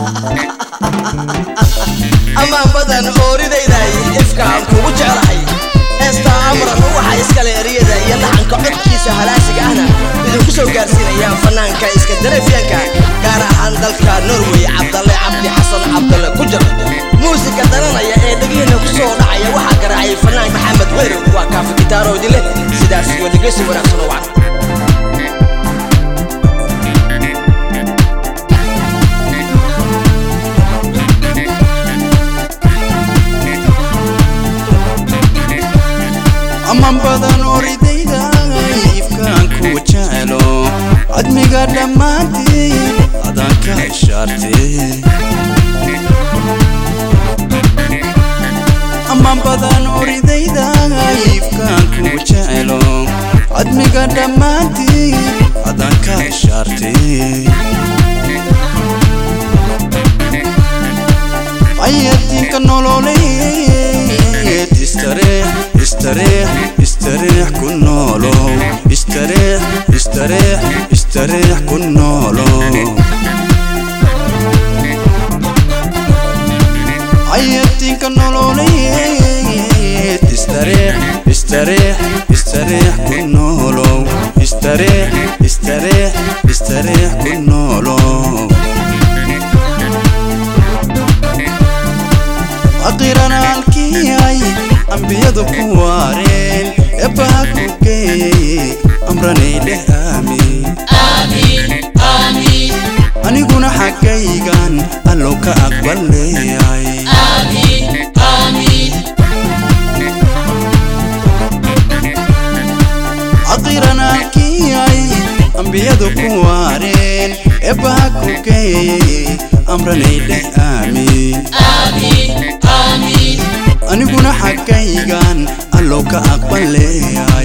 amaan badan ooridayday ifkaan kugu jeclahay heestaa amran waxaa iskale eriyada iyo laxanka codkiisa halaasiga ahna idinku soo gaarsiinayaan fanaanka iska dareefyaanka gaar ahaan dalka norway cabdalle cabdi xasan cabdalle ku jir muusiga daranaya ee dhegihiina ku soo dhacaya waxaa garaacay fanaan maxamed weerow waa kaafi gitaaroodi leh sidaas iyo dhegeysi wanaagsan oo wacan aman badan oridayda ifkaan ku jecelo cadmiga dhammaantii adaan ka ishaartee aman badan oridayda ifkaan ku jecelo cadmiga dhammaantii adaan ka ishaartee ayadinka nololeed istareex istareex istareex ku noolow istareex istareex istareex ku noolow ayadinka nololeed istareex istareex istareex ku noolow istareex istareex istareex ku noolow aqiran halkiyay ambiyadu ku waareen eebbaha ku geeyey amranay dheh aamiin aniguna xaggaygan allow ka aqbaleeyay aqiran halkiyay ambiyadu ku waareen eebbaha ku geeyey amranay dheh aamiin aniguna xaggaygan allow ka aqbaleeyay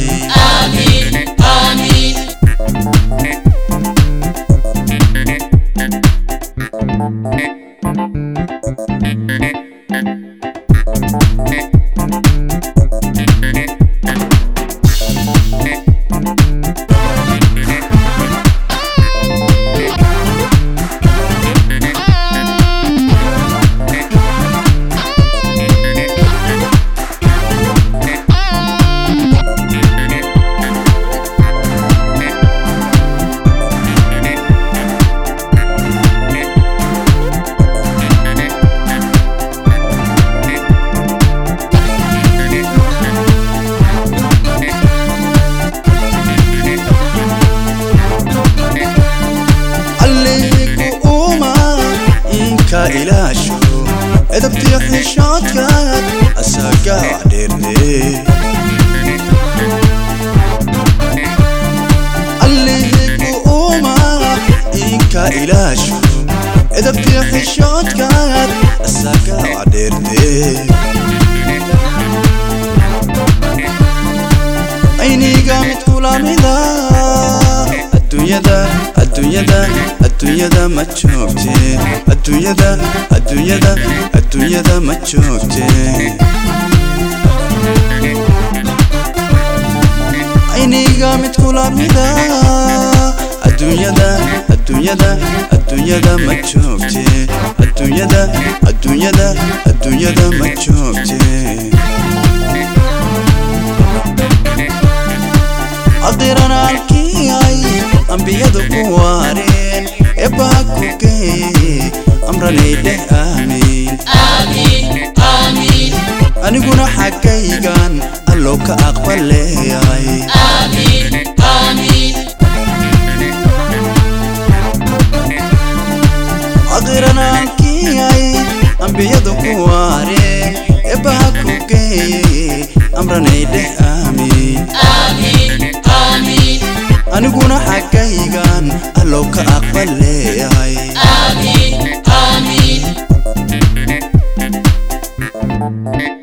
alligu uma inka ilaasho edabtiyo xishoodkaad asaga dheerde alligu uma inka ilaasho edabtiyo xishoodkaad asaga dheerde ayniga mid kulamida adduunyada adduunyada adduunyada ma joogte adduunyada adduunyada adduunyada ma joogte ayniga mid kulamida adduunyada adduunyada adduunyada ma joogte adduunyada adduunyada adduunyada ma joogte aqiran halkiyay ambiyadu ku waareen eebbaha ku geeyey amranay dheh aamiin aniguna xaggaygan allow ka aqbaleeyay aqiran halkiyay ambiyadu ku waareen eebbaha ku geeyey amranay dheh aamiin aniguna xaggaygan allow ka aqbaleeyay Amin, amin.